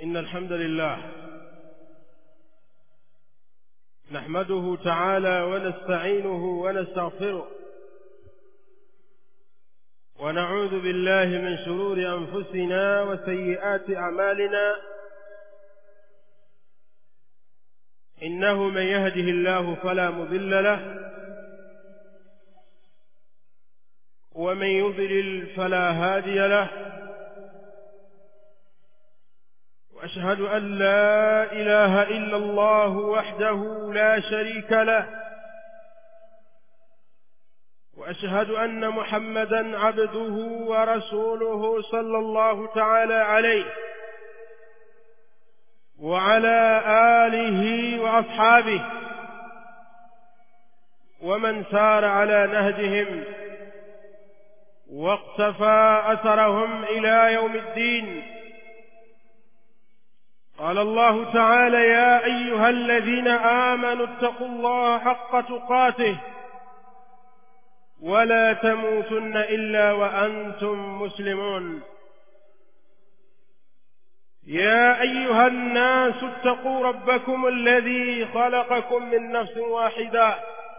إن الحمد لله نحمده تعالى ونستعينه ونستغفره ونعوذ بالله من شرور أنفسنا وسيئات أعمالنا إنه من يهده الله فلا مضل له ومن يضلل فلا هادي له وأشهد أن لا إله إلا الله وحده لا شريك له وأشهد أن محمدا عبده ورسوله صلى الله تعالى عليه وعلى آله وأصحابه ومن سار على نهجهم واقتفى أثرهم إلى يوم الدين قال الله تعالى يا أيها الذين آمنوا اتقوا الله حق تقاته ولا تموتن إلا وأنتم مسلمون يا أيها الناس اتقوا ربكم الذي خلقكم من نفس واحدة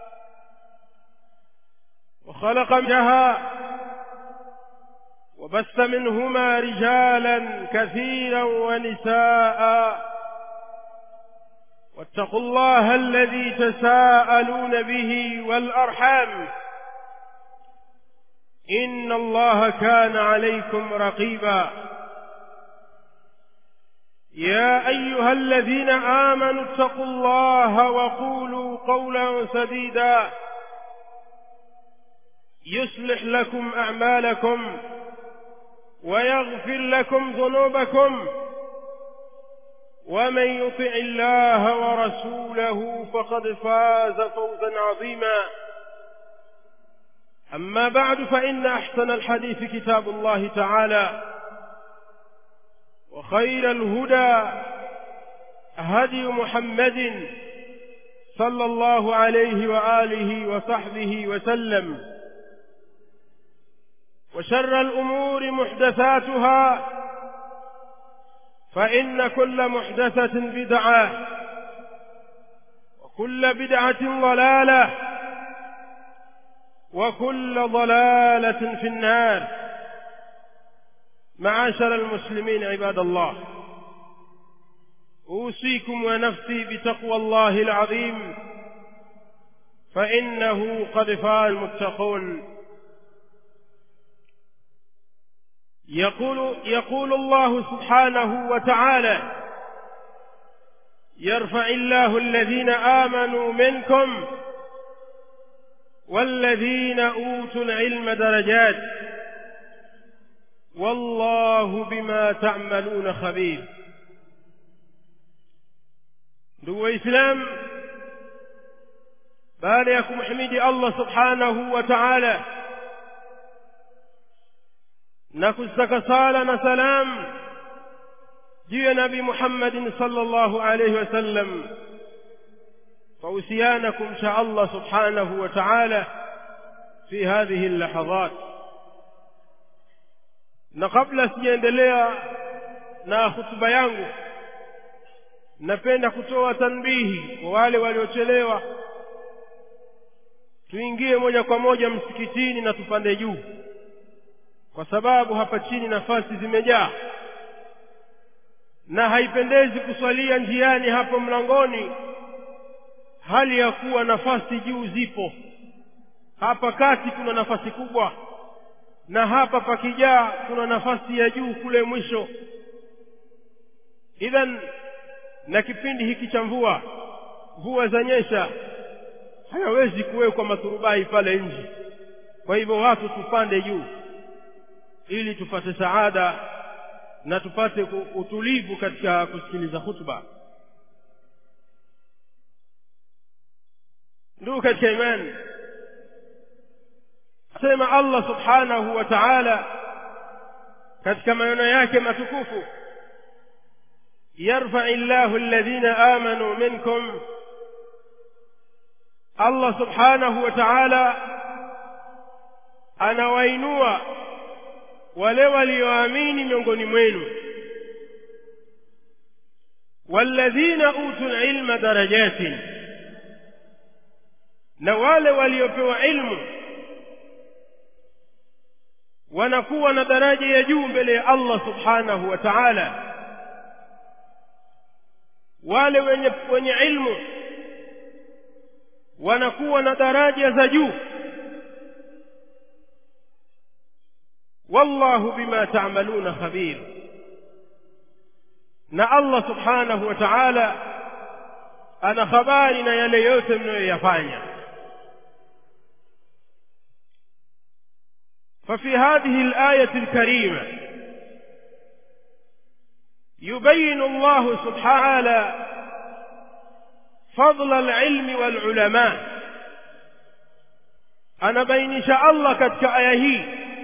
وخلق منها وبث منهما رجالا كثيرا ونساء واتقوا الله الذي تساءلون به والأرحام إن الله كان عليكم رقيبا يا أيها الذين آمنوا اتقوا الله وقولوا قولا سديدا يصلح لكم أعمالكم ويغفر لكم ذنوبكم ومن يطع الله ورسوله فقد فاز فوزا عظيما أما بعد فإن أحسن الحديث كتاب الله تعالى وخير الهدى هدي محمد صلى الله عليه وآله وصحبه وسلم وشر الأمور محدثاتها فإن كل محدثة بدعة وكل بدعة ضلالة وكل ضلالة في النار معاشر المسلمين عباد الله أوصيكم ونفسي بتقوى الله العظيم فإنه قد فاز المتقون يقول, يقول الله سبحانه وتعالى يرفع الله الذين آمنوا منكم والذين أوتوا العلم درجات والله بما تعملون خبير ndugu waislamu baada ya kumhimidi allah subhanahu wa taala na kuzitaka sala na salam juu ya nabi muhammadin sallallahu alayhi wasallam فأوصيانا kumcha Allah subhanahu wa ta'ala fi hadhihi اللحظات na kabla sijaendelea na hutuba yangu napenda kutoa tanbihi kwa wale waliochelewa tuingie moja kwa moja msikitini na tupande juu kwa sababu hapa chini nafasi zimejaa na haipendezi kuswalia njiani hapo mlangoni hali ya kuwa nafasi juu zipo hapa kati kuna nafasi kubwa na hapa pakijaa kuna nafasi ya juu kule mwisho idhan na kipindi hiki cha mvua mvua zanyesha hayawezi kuwekwa maturubai pale nje kwa hivyo watu tupande juu ili tupate saada na tupate utulivu katika kusikiliza hutuba ndugu katika imani sema Allah subhanahu wa ta'ala katika maneno yake matukufu yarfa illahu alladhina amanu minkum Allah subhanahu wa ta'ala anawainua wale walioamini miongoni mwenu walladhina utul ilma darajatin na wale waliopewa ilmu wanakuwa na daraja ya juu mbele ya Allah subhanahu wa ta'ala wale wenye wenye ilmu wanakuwa na daraja za juu wallahu bima ta'maluna khabir na Allah subhanahu wa ta'ala ana habari na yale yote mnayoyafanya ففي هذه الآية الكريمة يبين الله سبحانه فضل العلم والعلماء أنا بين شاء الله كتك آيه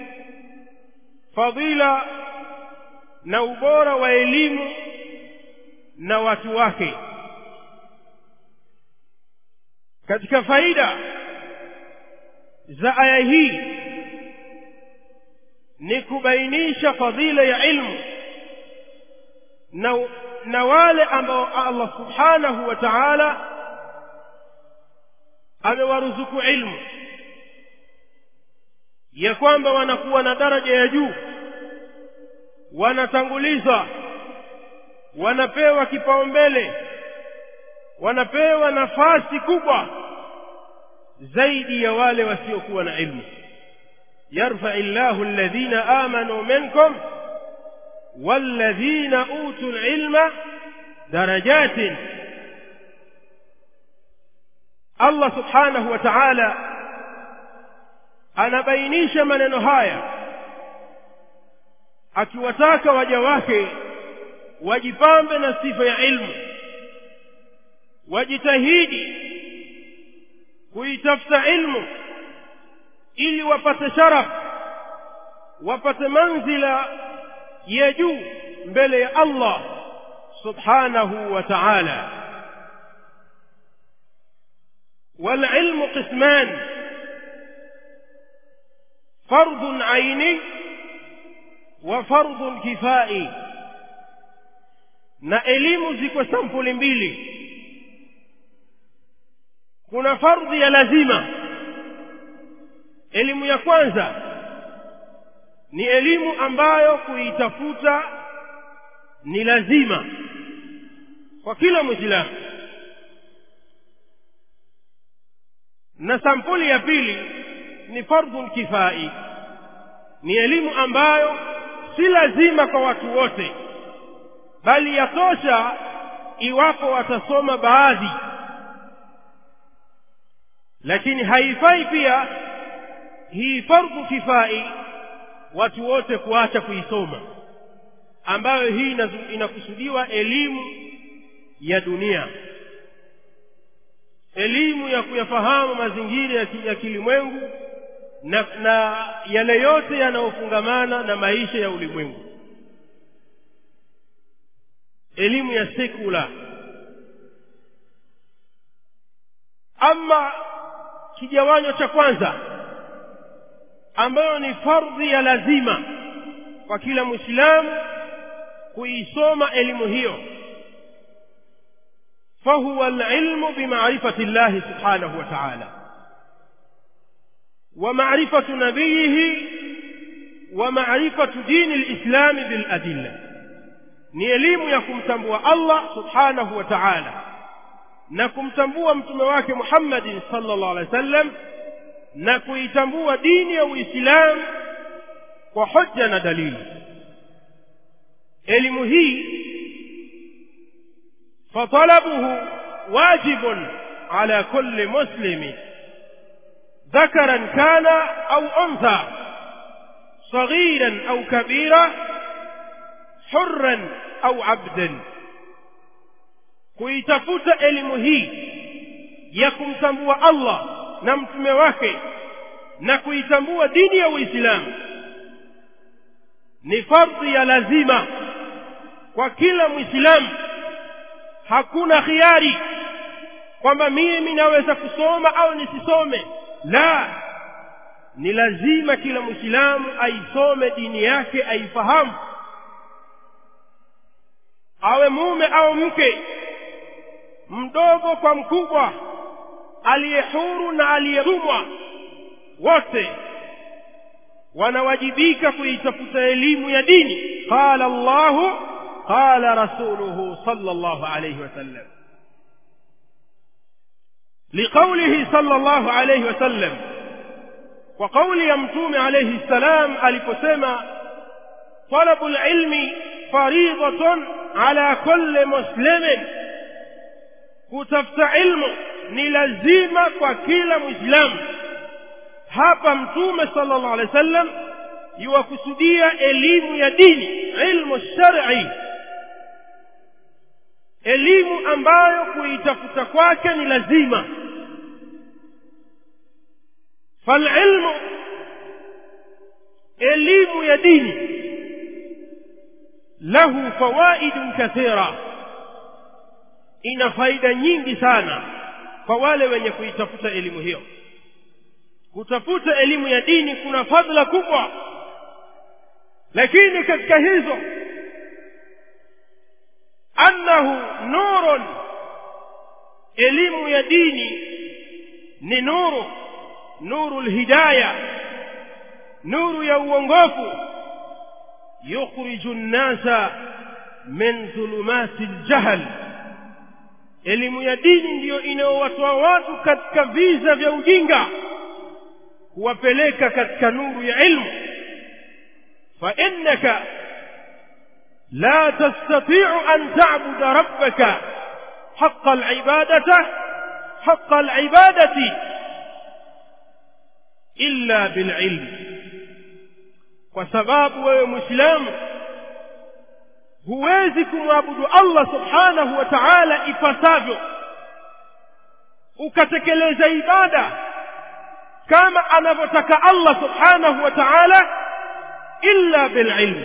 فضيلة نوبور وإليم نواتواك كتك فايدة za aya hii ni kubainisha fadhila ya ilmu na, na wale ambao Allah subhanahu wa ta'ala amewaruzuku ilmu ya kwamba wanakuwa na daraja ya juu wanatangulizwa wanapewa kipaumbele wanapewa nafasi kubwa zaidi ya wale wasiokuwa na ilmu يرفع الله الذين آمنوا منكم والذين أوتوا العلم درجات الله سبحانه وتعالى anabainisha maneno haya akiwataka waja wake wajipambe na sifa ya ilmu wajitahidi kuitafuta ilmu ili wapate sharaf wapate manzila ya juu mbele ya Allah subhanahu wa ta'ala والعلم قسمان فرض عيني وفرض كفائي na elimu ziko sampuli mbili kuna fardhi ya lazima elimu ya kwanza ni elimu ambayo kuitafuta ni lazima kwa kila mwislamu na sampuli ya pili ni fardhun kifai ni elimu ambayo si lazima kwa watu wote bali yatosha iwapo watasoma baadhi lakini haifai pia hii fardhu kifai watu wote kuacha kuisoma ambayo hii inakusudiwa elimu ya dunia elimu ya kuyafahamu mazingira ya kilimwengu na, na yale yote yanayofungamana na maisha ya ulimwengu elimu ya sekula ama kigawanyo cha kwanza ambayo ni fardhi ya lazima kwa kila mwislamu kuisoma elimu hiyo فهو العلم بمعرفة الله سبحانه وتعالى ومعرفة نبيه ومعرفة دين الإسلام بالأدلة ni elimu ya kumtambua Allah subhanahu wa ta'ala na kumtambua mtume wake Muhammadin sallallahu alaihi wasallam na kuitambua dini ya Uislamu kwa hoja na dalili elimu hii فطلبه واجب على كل مسلم ذكرا كان أو أنثى صغيرا أو كبيرا حرا أو عبدا kuitafuta elimu hii ya kumtambua Allah na mtume wake na kuitambua dini ya Uislamu ni fardhi ya lazima kwa kila Muislamu hakuna khiari kwamba mimi naweza kusoma au nisisome la ni lazima kila mwislamu aisome dini yake aifahamu awe mume au mke mdogo kwa mkubwa aliye huru na aliyetumwa wote wanawajibika kuitafuta elimu ya dini qala Allahu qala rasuluhu sallallahu alayhi wasallam liqaulihi sallallahu alayhi wasallam kwa kauli ya mtume alayhi salam aliposema talabu alilmi faridatun ala kulli muslimin kutafuta ilmu ni lazima kwa kila mwislamu hapa mtume sallallahu alaihi wasallam yuwakusudia elimu ya dini ilmu shar'i elimu ambayo kuitafuta kwake ni lazima falilmu elimu ya dini lahu fawaidun kathira ina faida nyingi sana kwa wale wenye kuitafuta elimu hiyo kutafuta elimu ya dini kuna fadhila kubwa lakini katika hizo annahu nurun elimu ya dini ni nuru nuru lhidaya nuru ya uongofu yukhriju nnasa min dhulumati ljahl elimu ya dini ndiyo inayowatoa watu katika viza vya ujinga kuwapeleka katika nuru ya ilmu fa innaka la tastati'u an ta'buda rabbaka haqqa al-ibadati haqqa al-ibadati illa bil-ilm kwa sababu wewe muislamu huwezi kumwabudu Allah subhanahu wa ta'ala ipasavyo ukatekeleza ibada kama anavyotaka Allah subhanahu wa ta'ala illa bililm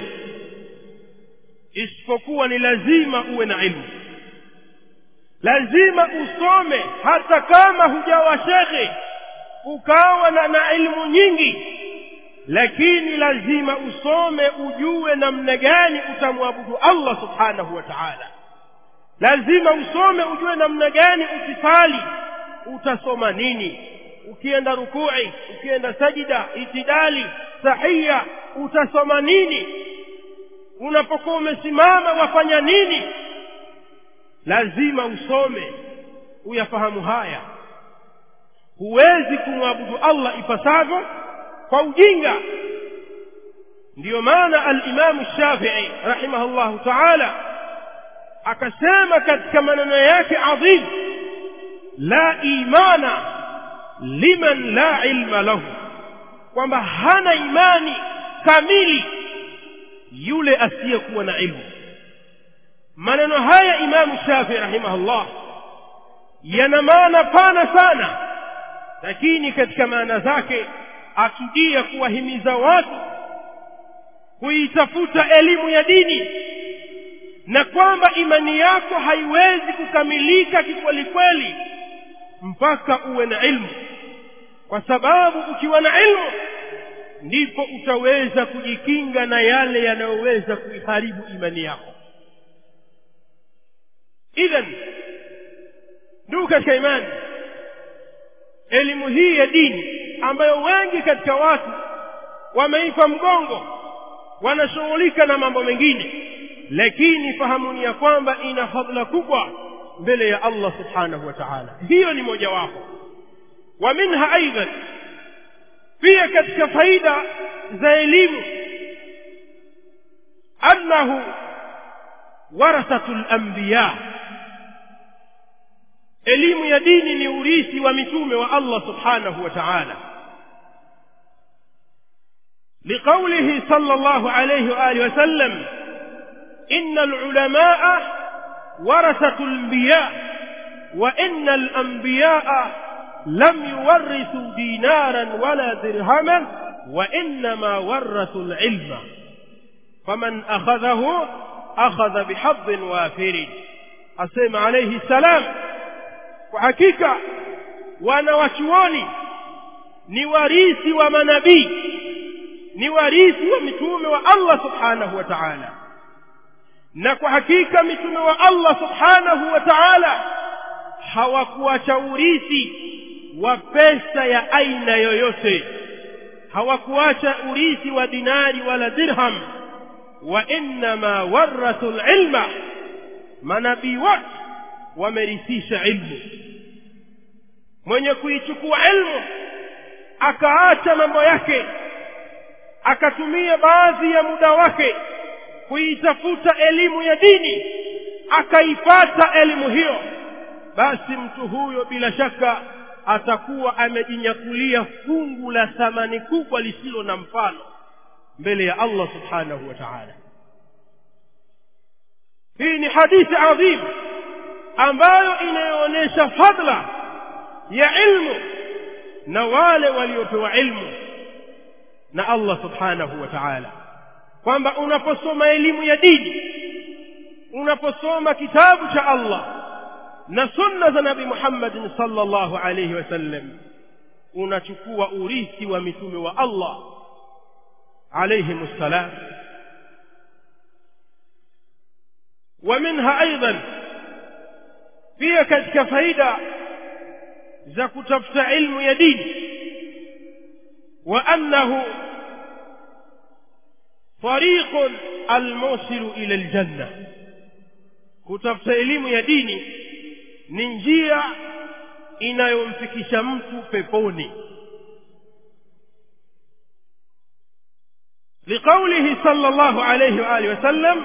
isipokuwa ni lazima uwe na ilmu lazima usome hata kama hujawa shekhe ukawa na, na ilmu nyingi lakini lazima usome ujue namna gani utamwabudu Allah subhanahu wa ta'ala lazima usome ujue namna gani ukisali utasoma nini ukienda rukui ukienda sajida itidali sahiya utasoma nini unapokuwa umesimama wafanya nini lazima usome uyafahamu haya huwezi kumwabudu Allah ipasavyo kwa ujinga ndiyo maana al-Imam Shafi'i rahimahullahu ta'ala akasema katika maneno yake adhim la imana liman la ilma lahu kwamba hana imani kamili yule asiyekuwa na ilmu maneno haya imamu shafii rahimahullah yana maana pana sana lakini katika maana zake akudia kuwahimiza watu kuitafuta elimu ya dini na kwamba imani yako haiwezi kukamilika kikwelikweli mpaka uwe na ilmu kwa sababu ukiwa na ilmu ndipo utaweza kujikinga na yale yanayoweza kuiharibu imani yako idhan ndugu katika imani elimu hii ya dini ambayo wengi katika watu wameipa mgongo wanashughulika na mambo mengine lakini fahamuni ya kwamba ina fadhila kubwa mbele ya Allah subhanahu wa ta'ala hiyo ni mojawapo wa minha aidan pia katika faida za elimu annahu warathatul anbiya elimu ya dini ni urithi wa mitume wa Allah subhanahu wa ta'ala لقوله صلى الله عليه وآله وسلم إن العلماء ورثة الأنبياء وإن الأنبياء لم يورثوا دينارا ولا درهما وإنما ورثوا العلم فمن أخذه أخذ بحظ وافر أسلم عليه السلام وحقيقة وانا وشواني ni warisi wa manabii ni warisi wa mitume wa Allah subhanahu wa ta'ala na kwa hakika mitume wa allah subhanahu wa taala hawakuacha urithi wa pesa ya aina yoyote hawakuacha urithi wa dinari wala dirham wa innama warathu lilma manabii wote wamerithisha ilmu mwenye kuichukua ilmu akaacha mambo yake akatumia baadhi ya muda wake kuitafuta elimu ya dini akaipata elimu hiyo basi mtu huyo bila shaka atakuwa amejinyakulia fungu la thamani kubwa lisilo na mfano mbele ya allah subhanahu wa taala hii ni hadithi adhim ambayo inayoonyesha fadla ya ilmu na wale waliopewa ilmu na allah subhanahu wa taala kwamba unaposoma elimu ya dini unaposoma kitabu cha allah na sunna za nabi muhammadin sallallahu alayhi wasallam unachukua urithi wa mitume wa allah alayhim ssalam ومنها أيضا pia katika faida za kutafuta ilmu ya dini wa annahu tariqun almusilu ila aljanna kutafuta elimu ya dini ni njia inayomfikisha mtu peponi لقوله صلى الله عليه وآله وسلم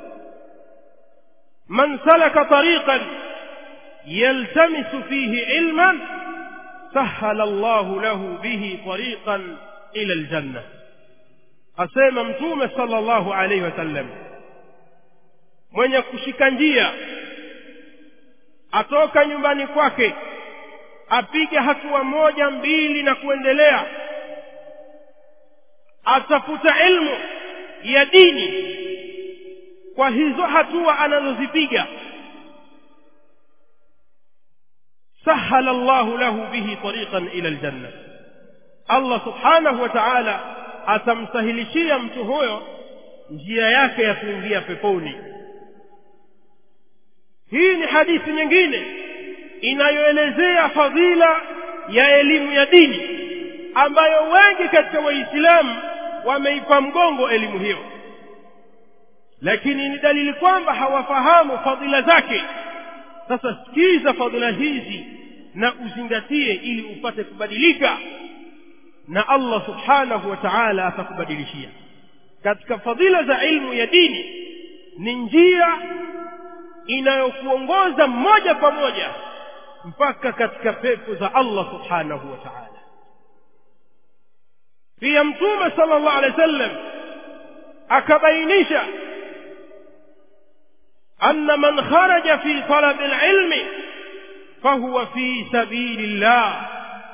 من سلك طريقا يلتمس فيه علما سهل الله له به طريقا إلى الجنة asema mtume sallallahu alaihi wasallam mwenye kushika njia atoka nyumbani kwake apige hatua moja mbili na kuendelea atafuta ilmu ya dini kwa hizo hatua anazozipiga sahala llahu lahu bihi tariqan ila aljanna allah subhanahu wa taala atamsahilishia mtu huyo njia yake ya kuingia peponi hii ni hadithi nyingine inayoelezea fadhila ya elimu ya dini ambayo wengi katika waislamu wameipa mgongo elimu hiyo lakini ni dalili kwamba hawafahamu fadhila zake sasa sikiza fadhila hizi na uzingatie ili upate kubadilika na allah subhanahu wa taala atakubadilishia katika fadhila za ilmu ya dini ni njia inayokuongoza moja kwa moja mpaka katika pepo za allah subhanahu wa taala pia mtume sala llahu alehi wa sallam akabainisha أن من خرج في طلب العلم فهو في سبيل الله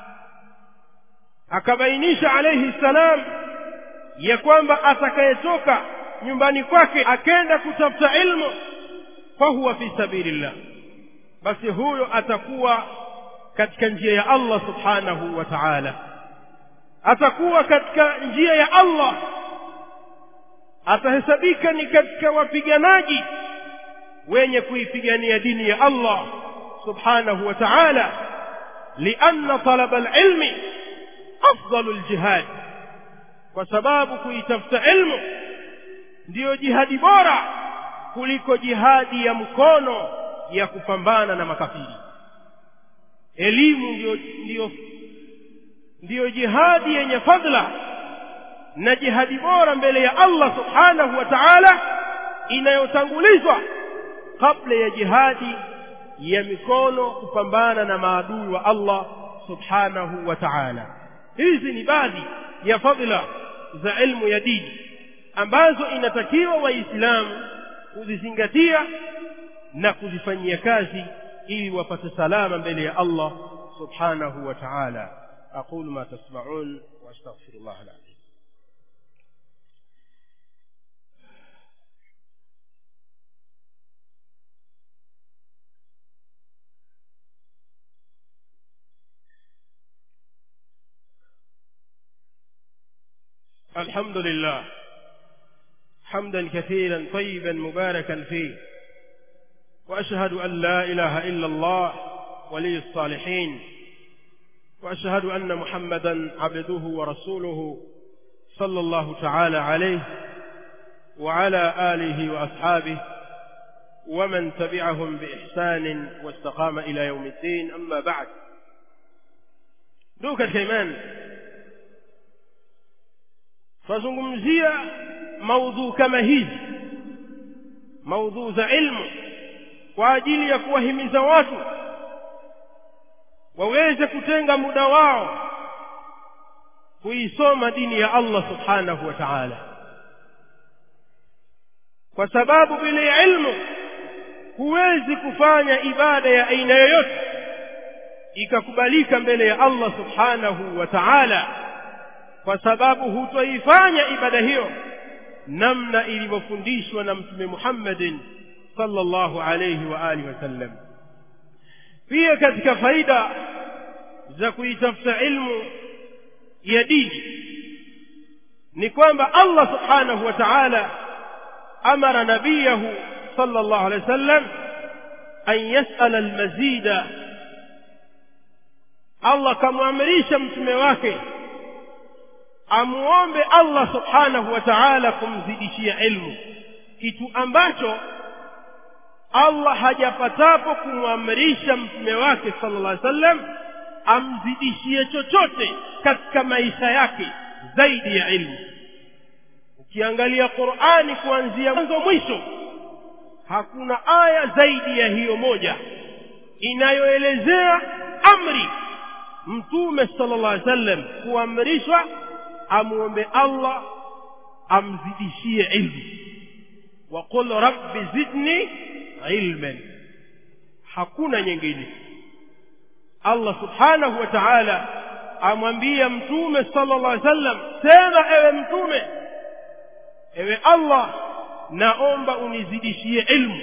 akabainisha alayhi salam ya kwamba atakayetoka nyumbani kwake akenda kutafuta ilmu fahuwa fi sabilillah basi huyo atakuwa katika njia ya allah subhanahu wa taala atakuwa katika njia ya allah atahesabika ni katika wapiganaji wenye kuipigania dini ya allah subhanahu wa taala lianna talaba alilmi afdalu ljihad kwa sababu kuitafuta ilmu ndiyo jihadi bora kuliko jihadi ya mkono ya kupambana na makafiri elimu ndiyo, ndiyo, ndiyo jihadi yenye fadla na jihadi bora mbele ya allah subhanahu wa taala inayotangulizwa kabla ya jihadi ya mikono kupambana na maadui wa allah subhanahu wa taala hizi ni baadhi ya fadhila za ilmu ya dini ambazo inatakiwa waislamu kuzizingatia na kuzifanyia kazi ili wapate salama mbele ya allah subhanahu wa taala aqulu ma tasmaun واستغفر الله العظيم الحمد لله حمدا كثيرا طيبا مباركا فيه وأشهد أن لا إله إلا الله ولي الصالحين وأشهد أن محمدا عبده ورسوله صلى الله تعالى عليه وعلى آله وأصحابه ومن تبعهم بإحسان واستقام إلى يوم الدين أما بعد دوك الكيمان فزungumzia maudhuu kama hizi maudhuu za ilmu kwa ajili ya kuwahimiza watu waweze kutenga muda wao kuisoma dini ya Allah subhanahu wa ta'ala kwa sababu bila ilmu huwezi kufanya ibada ya aina yoyote ikakubalika mbele ya Allah subhanahu wa ta'ala kwa sababu hutoifanya ibada hiyo namna ilivyofundishwa na mtume Muhammadin sallallahu alayhi wa alihi wasallam pia katika faida za kuitafuta ilmu ya dini ni kwamba Allah subhanahu wa ta'ala amara nabiyahu sallallahu alayhi wasallam an yas'ala almazida Allah kamwamrisha mtume wake amuombe Allah subhanahu wa ta'ala kumzidishia ilmu kitu ambacho Allah hajapatapo kumwamrisha mtume wake sallallahu alaihi wasallam amzidishie chochote katika maisha yake zaidi ya ilmu ukiangalia Qur'ani kuanzia mwanzo mwisho hakuna aya zaidi ya hiyo moja inayoelezea amri mtume sallallahu alaihi wasallam kuamrishwa amuombe Allah amzidishie ilmu waqul rabbi zidni ilman hakuna nyingine Allah subhanahu wa ta'ala amwambia mtume sallallahu alaihi wasallam sema ewe mtume ewe Allah naomba unizidishie ilmu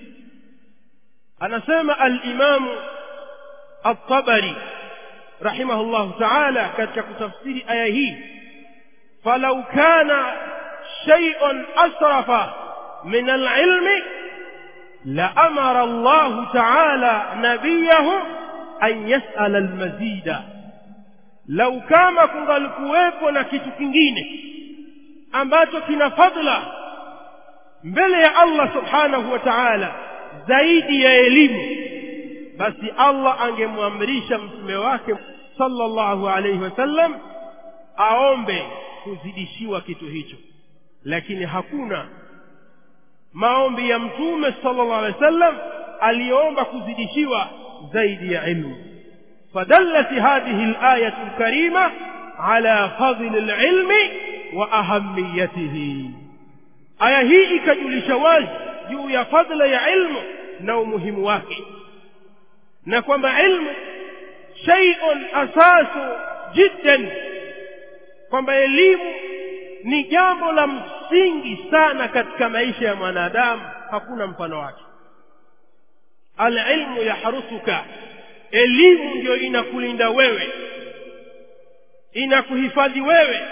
anasema al-Imam at-Tabari rahimahullah ta'ala katika kutafsiri aya hii falau kana shay'un asrafa min al-ilmi la amara Allah ta'ala nabiyahu an yas'ala al-mazida lau kama kungalikuwepo na kitu kingine ambacho kina fadla mbele ya Allah subhanahu wa ta'ala zaidi ya elimu basi Allah angemwamrisha mtume wake sallallahu alayhi wasallam aombe kuzidishiwa kitu hicho lakini hakuna maombi ya mtume sallallahu alayhi wasallam aliomba kuzidishiwa zaidi ya ilmu فدلت هذه الآية الكريمة على فضل العلم وأهميته aya hii ikajulisha wazi juu ya fadla ya ilmu na umuhimu wake na kwamba ilmu shay'un asasu jiddan kwamba elimu ni jambo la msingi sana katika maisha ya mwanadamu hakuna mfano wake alilmu yahrusuka elimu ndio inakulinda wewe inakuhifadhi wewe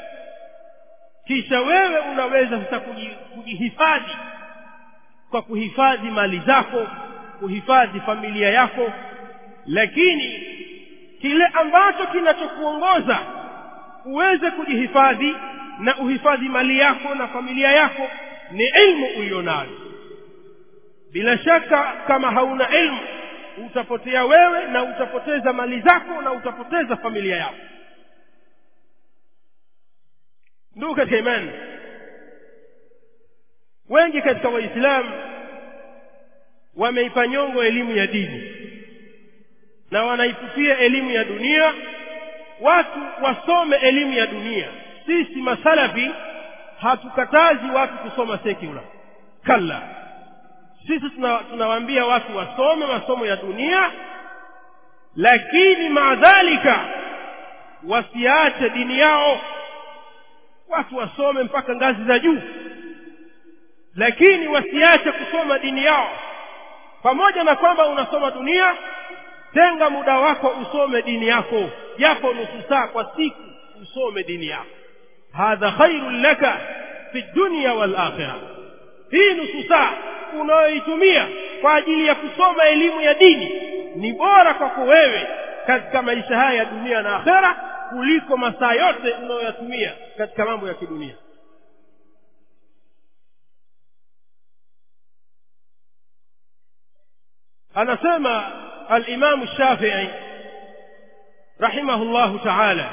kisha wewe unaweza sasa kujihifadhi kwa kuhifadhi mali zako kuhifadhi familia yako lakini kile ambacho kinachokuongoza uweze kujihifadhi na uhifadhi mali yako na familia yako ni ilmu ulionayo bila shaka kama hauna ilmu utapotea wewe na utapoteza mali zako na utapoteza familia yako ndugu katika imani wengi katika waislamu wameipa nyongo elimu ya dini na wanaipupia elimu ya dunia watu wasome elimu ya dunia sisi masalafi hatukatazi watu kusoma sekula kalla sisi tunawaambia watu wasome masomo ya dunia lakini maadhalika wasiache dini yao watu wasome mpaka ngazi za juu lakini wasiache kusoma dini yao pamoja na kwamba unasoma dunia tenga muda wako usome dini yako japo nusu saa kwa siku usome dini yako hadha khairun laka fi dunya wal akhirah hii nusu saa unayoitumia kwa ajili ya kusoma elimu ya dini ni bora kwako wewe katika maisha haya ya dunia na akhera kuliko masaa yote unayoyatumia katika mambo ya kidunia anasema alimamu shafii rahimahu llahu taala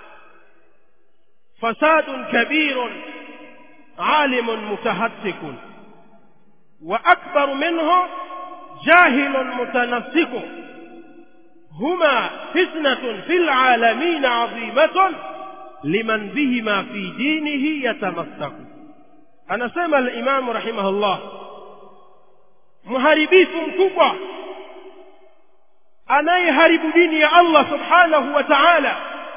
fasadun kabirun alimun mutahattikun wa akbaru minhu jahilun mutanassiku هما فتنة في العالمين عظيمة لمن بهما في دينه يتمسك أنا سمع الإمام رحمه الله mharibifu mkubwa anayeharibu dini ya Allah subhanahu wa ta'ala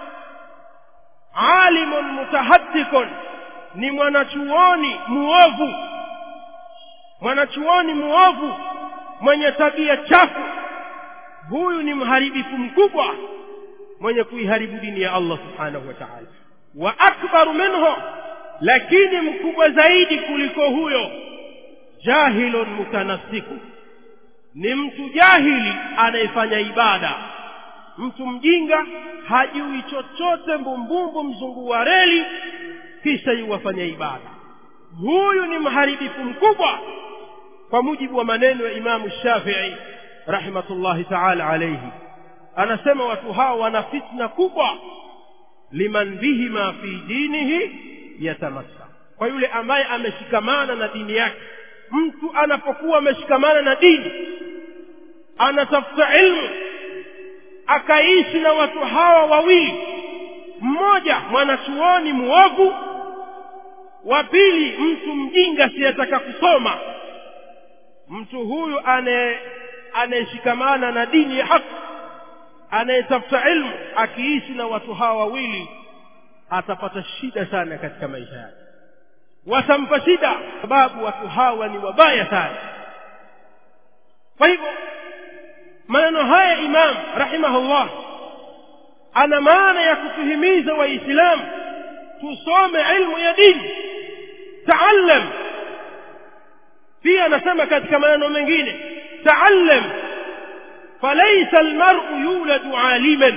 alimun mutahattikun ni mwanachuoni muovu mwanachuoni muovu mwenye tabia chafu huyu ni mharibifu mkubwa mwenye kuiharibu dini ya Allah subhanahu wa ta'ala wa akbaru minhu lakini mkubwa zaidi kuliko huyo jahilun mutanassiku ni mtu jahili anayefanya ibada mtu mjinga hajui chochote mbumbumbu mzungu wa reli kisha yuwafanya ibada huyu ni mharibifu mkubwa kwa mujibu wa maneno ya imamu shafii rahmatullahi taala alayhi anasema watu hao wana fitna kubwa liman bihima fi dinihi yatamassa kwa yule ambaye ameshikamana na dini yake mtu anapokuwa ameshikamana na dini anatafuta ilmu akaishi na watu hawa wawili mmoja mwanachuoni muovu wa pili mtu mjinga siyetaka kusoma mtu huyu ane anayeshikamana na dini ya haki anayetafuta ilmu akiishi na watu hawa wawili atapata shida sana katika maisha yake watampa shida sababu watu hawa ni wabaya sana kwa hivyo maneno haya imam rahimahullah ana maana ya kutuhimiza waislamu tusome ilmu ya dini taallam pia anasema katika maneno mengine تعلم فليس المرء يولد عالما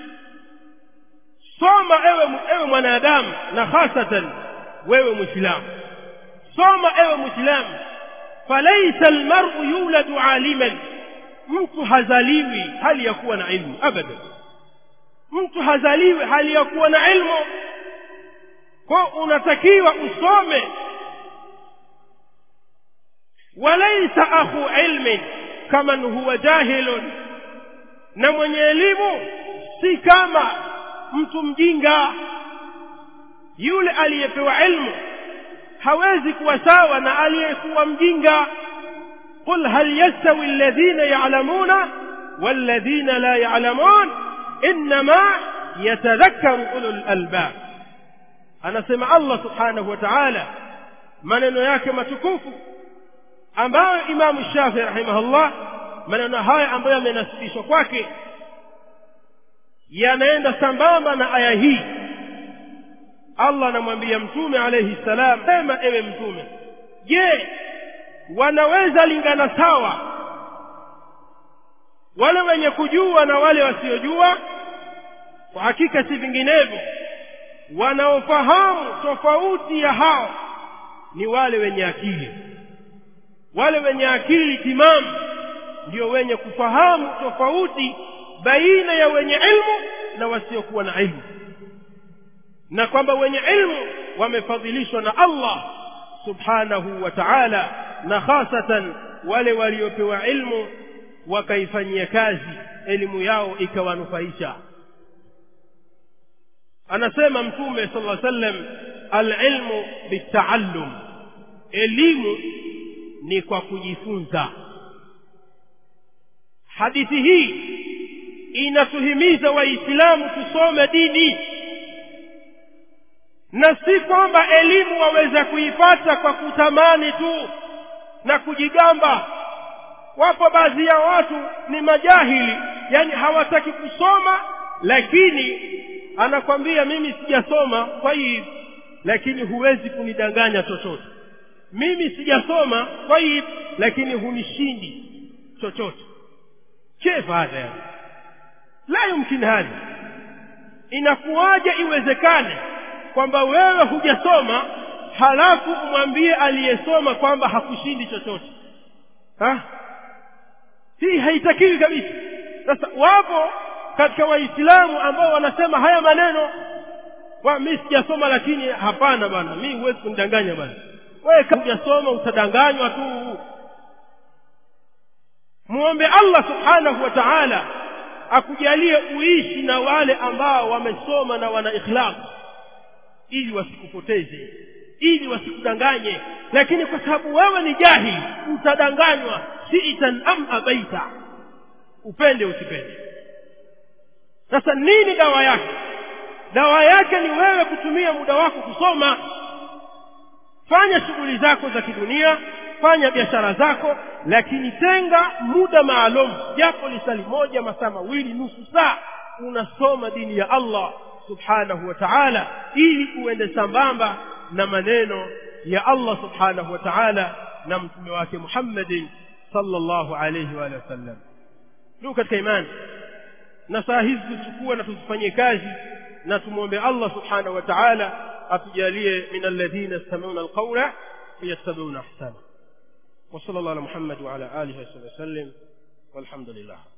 soma ewe ewe mwanadamu na hasatan wewe muislamu soma ewe muislamu falaisa almar'u yuladu aliman mtu hazaliwi hali ya kuwa na ilmu abadan mtu hazaliwi hali ya kuwa na ilmu kwa unatakiwa usome walaisa akhu ilmin kaman huwa jahilun na mwenye elimu si kama mtu mjinga yule aliyepewa ilmu hawezi kuwa sawa na aliyekuwa mjinga qul hal yastawi alladhina ya'lamuna walladhina la ya'lamun inma yatadhakkaru ulul albab anasema Allah subhanahu wa ta'ala maneno yake matukufu ambayo imamu shafii rahimahullah maneno haya ambayo yamenasibishwa kwake yanaenda sambamba na aya hii allah anamwambia mtume alayhi salam sema ewe mtume je wanaweza lingana sawa wale wenye kujua na wale wasiojua kwa hakika si vinginevyo wanaofahamu tofauti ya hao ni wale wenye akili wale wenye akili timamu ndio wenye kufahamu tofauti baina ya wenye ilmu na wasiokuwa na ilmu na kwamba wenye ilmu wamefadhilishwa na Allah subhanahu wa ta'ala na hasatan wale waliopewa ilmu wakaifanyia kazi elimu yao ikawanufaisha anasema mtume sallallahu alaihi wasallam alilmu bitaallum elimu ni kwa kujifunza hadithi hii inatuhimiza waislamu tusome dini na si kwamba elimu waweza kuipata kwa kutamani tu na kujigamba wapo baadhi ya watu ni majahili yani hawataki kusoma lakini anakwambia mimi sijasoma kwa hiyo lakini huwezi kunidanganya chochote mimi sijasoma tayib lakini hunishindi chochote kefa hadha yani la yumkin hadha inakuwaje iwezekane kwamba wewe hujasoma halafu umwambie aliyesoma kwamba hakushindi chochote ha? hii haitakiwi kabisa sasa wapo katika waislamu ambao wanasema haya maneno wa mi sijasoma lakini hapana bwana mi huwezi kunidanganya bwana wewe kama hujasoma utadanganywa tu muombe allah subhanahu wa taala akujalie uishi na wale ambao wamesoma na wana ikhlas ili wasikupoteze ili wasikudanganye lakini kwa sababu wewe ni jahili utadanganywa sitan am abaita upende usipende sasa nini dawa yake dawa yake ni wewe kutumia muda wako kusoma fanya shughuli zako za kidunia fanya biashara zako lakini tenga muda maalum japo lisali moja masaa mawili nusu saa unasoma dini ya allah subhanahu wa taala ili uende sambamba na maneno ya allah subhanahu wa taala na mtume wake muhammadin sallallahu alayhi wa sallam ndugu katika imani na saa hizi tuchukue na tuzifanyie kazi na tumwombe allah subhanahu wa taala atujalie min alladhina yastamiuna alqawla fayattabiuna ahsana وصلى الله على محمد وعلى آله وصحبه وسلم والحمد لله